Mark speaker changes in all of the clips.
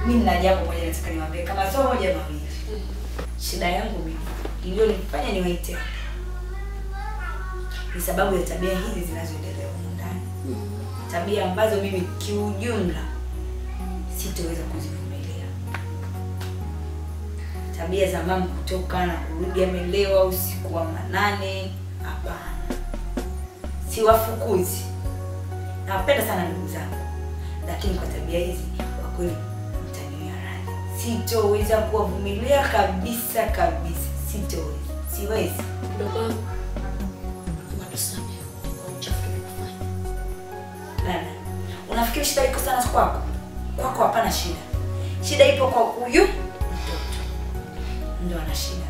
Speaker 1: mimi nina jambo moja nataka niwaambie kama sio moja mawili. Shida yangu mimi iliyonifanya niwaite hapa ni sababu ya tabia hizi zinazoendelea humu ndani, tabia ambazo mimi kiujumla sitoweza kuzivumilia. Tabia za mama kutoka na kurudi amelewa usiku wa manane, hapana. Siwafukuzi, nawapenda sana ndugu zangu, lakini kwa tabia hizi kwa kweli mtaniwia radhi, sitoweza kuwavumilia kabisa kabisa, sitoweza, siwezi.
Speaker 2: Mdogo wangu, watusamehe kwa uchafu tuliofanya.
Speaker 1: Dada, unafikiri shida iko sana kwako? Kwako hapana shida, shida ipo kwa huyu mtoto, ndo ana shida.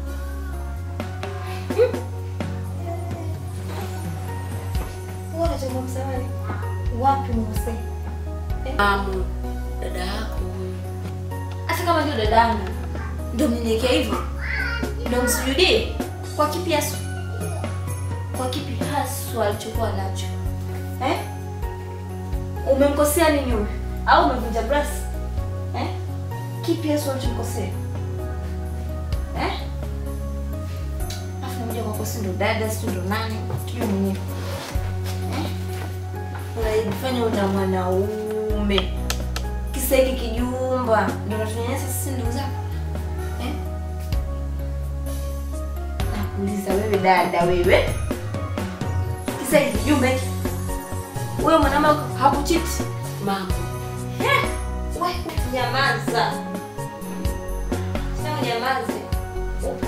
Speaker 3: Bora chama msawali. Wapi mkosea?
Speaker 2: Mamu, dada yako huyu.
Speaker 3: Hata kama ndio dadangu. Ndio mnyenyekea hivyo. Ndio msujudie. Kwa kipi haswa? Kwa kipi haswa alichokuwa nacho? Eh? Umemkosea nini huyu? Au umevunja brasi? Eh? Kipi haswa alichokosea? Eh? Afu mmoja kwa kosi ndo dada, si ndo nani? Tujue mwenyewe. unajifanya una mwanaume kisa hiki kijumba ndio unatunyanyasa sisi ndugu zako eh? nakuuliza wewe dada wewe kisa hiki kijumba hiki huyo mwanaume hakuchiti
Speaker 2: Mama,
Speaker 3: Eh, we nyamaza sasa nyamaze upo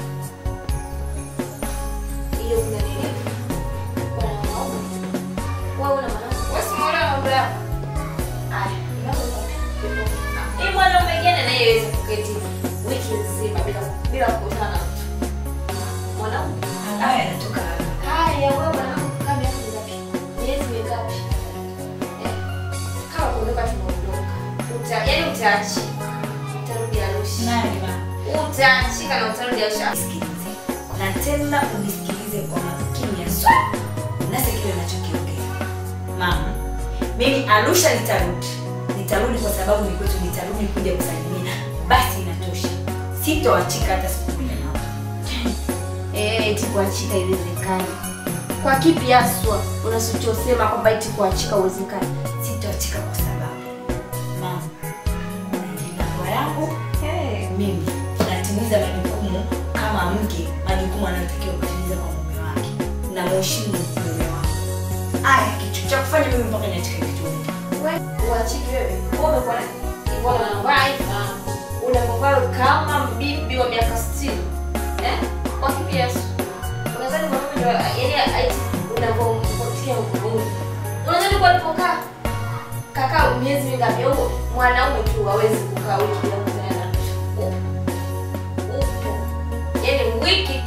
Speaker 3: ile una nini Una mwanaume? wewe una mwanaume wewe si mwanaume mambo yako aya hii mwanaume gani anayeweza kuketi wiki nzima bila bila kukutana na mtu mwanaume
Speaker 1: Haya yanatoka hapa.
Speaker 3: haya wewe mwanaume kaa miaka mingapi miezi mingapi Eh, kama kuondoka tunaondoka Uta, yaani utaachika utarudi Arusha
Speaker 1: Nani mama?
Speaker 3: utaachika na utarudi Arusha
Speaker 1: Nisikilize. Na tena unisikilize kwa makini sana. Nasi kile ninachokiongea. Mama, mimi Arusha nitarudi. Nitarudi kwa sababu ni kwetu, nitarudi kuja kusalimia. Basi inatosha. Sitoachika hata siku moja mama.
Speaker 3: eh eti kuachika iwezekani kwa kipi haswa unachosema kwamba eti kuachika uwezekani
Speaker 1: Sitoachika kwa sababu mama, kuna mambo yangu
Speaker 3: hey.
Speaker 1: mimi natimiza majukumu kama mke, majukumu anayotakiwa kutimiza kwa mume wake. Na mheshimu mume wangu. Aya, kitu cha kufanya mimi mpaka niachike kituoni.
Speaker 3: wewe uachiki wewe wewe umekuwa na iko na wife unapokuwa kama bibi wa miaka 60 eh kwa kipi haswa unadhani mwanaume ndio yaani aiti unavyompatia nguvu unadhani kwa alipokaa kakaa miezi mingapi au mwanaume tu hawezi kukaa wiki bila kukutana na mtu upo upo yaani wiki